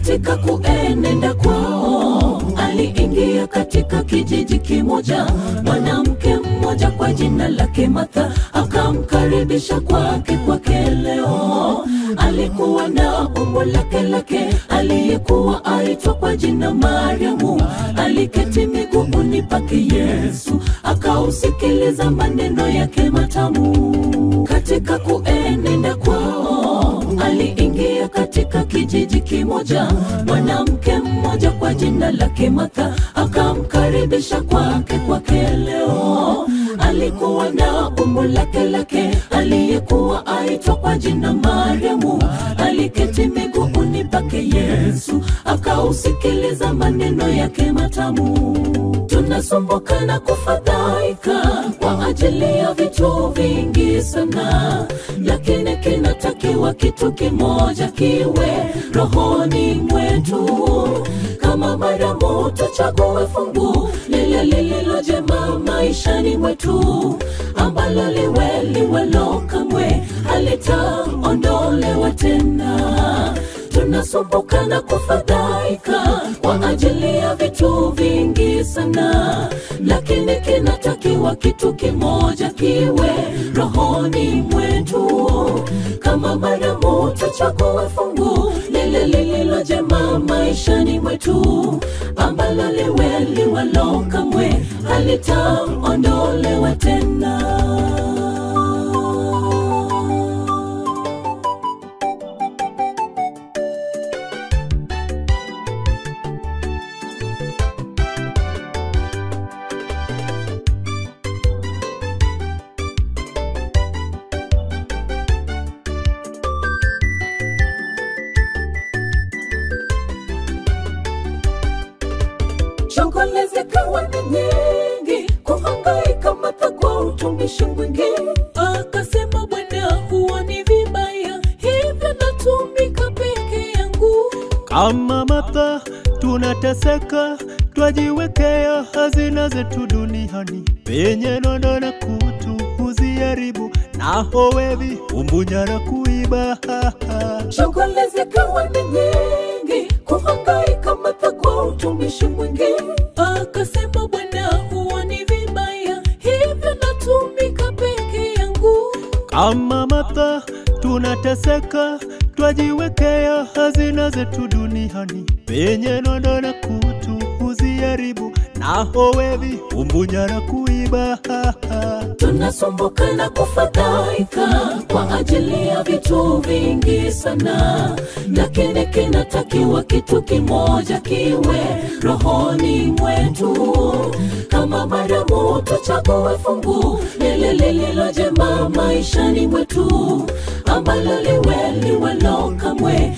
Katika kuenenda kwao, aliingia katika kijiji kimoja, mwanamke mmoja kwa jina lake Martha akamkaribisha kwake kwake leo. Alikuwa na umbo lake lake, aliyekuwa aitwa kwa jina Mariamu, aliketi miguuni pake Yesu, akausikiliza maneno yake matamu. Katika kuenenda kwao, aliingia katika kijiji kimoja, mwanamke mmoja kwa jina lake Martha akamkaribisha kwake kwake leo. Alikuwa na umbo lake lake, aliyekuwa aitwa kwa jina Mariamu, aliketi miguuni pake Yesu, akausikiliza maneno yake matamu. Tunasumbuka na kufadhaika kwa ajili ya vitu vingi sana, lakini kinatakiwa kitu kimoja kiwe rohoni mwetu. Kama Mariamu, tuchague fungu lile lililo jema maishani mwetu, ambalo liwe liwalo kamwe halitaondolewa tena tunasumbuka na kufadhaika kwa ajili ya vitu vingi sana, lakini kinatakiwa kitu kimoja kiwe rohoni mwetu. Kama Mariamu, tuchague fungu lile lililo jema maishani mwetu, ambalo liwe liwalo kamwe halitaondolewa tena. shughuli zikawa ni nyingi, kuhangaika Martha kwa utumishi mwingi. Akasema, Bwana, huwa ni vibaya hivyo natumika peke yangu. Kama Martha tunateseka, twajiwekea hazina zetu duniani, penye nondo na kutu huziharibu, naho wevi umbunya na kuiba. Shughuli zikawa ni nyingi, kuhangaika Martha kwa utumishi mwingi. Akasema, Bwana, huwa ni vibaya hivyo natumika peke yangu. Kama Martha tunateseka, twajiwekea hazina zetu duniani, penye nondo na kutu huziharibu, naho wevi umbunya na kuiba. tunasumbuka na kufadhaika kwa ajili ya vitu vingi sana, lakini kinatakiwa kitu kimoja kiwe rohoni mwetu. Kama Mariamu, tuchague fungu lile lililo jema maishani mwetu, ambalo liwe liwalo kamwe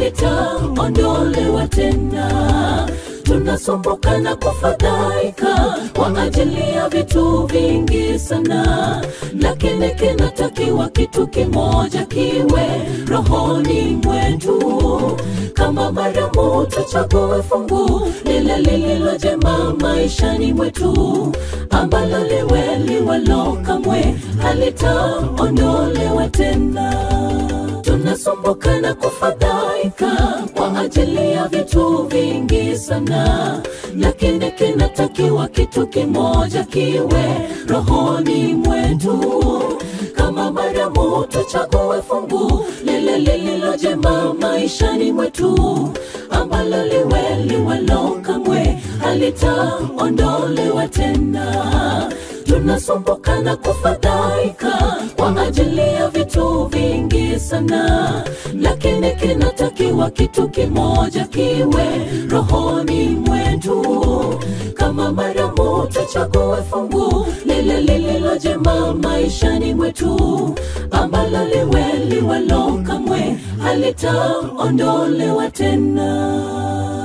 halitaondolewa tena tunasumbuka na kufadhaika kwa ajili ya vitu vingi sana, lakini kinatakiwa kitu kimoja kiwe rohoni mwetu. Kama Mariamu, tuchague fungu lile lililo jema maishani mwetu, ambalo liwe liwalo kamwe halitaondolewa tena tunasumbuka na kufadhaika kwa ajili ya vitu vingi sana, lakini kinatakiwa kitu kimoja kiwe rohoni mwetu. Kama Mariamu, tuchague fungu lile lililo jema maishani mwetu, ambalo liwe liwalo kamwe halitaondolewa tena tunasumbuka na kufadhaika kwa ajili ya vitu vingi sana, lakini kinatakiwa kitu kimoja kiwe rohoni mwetu. Kama Mariamu, tuchague fungu lile lililo jema maishani mwetu, ambalo liwe liwalo kamwe halitaondolewa tena.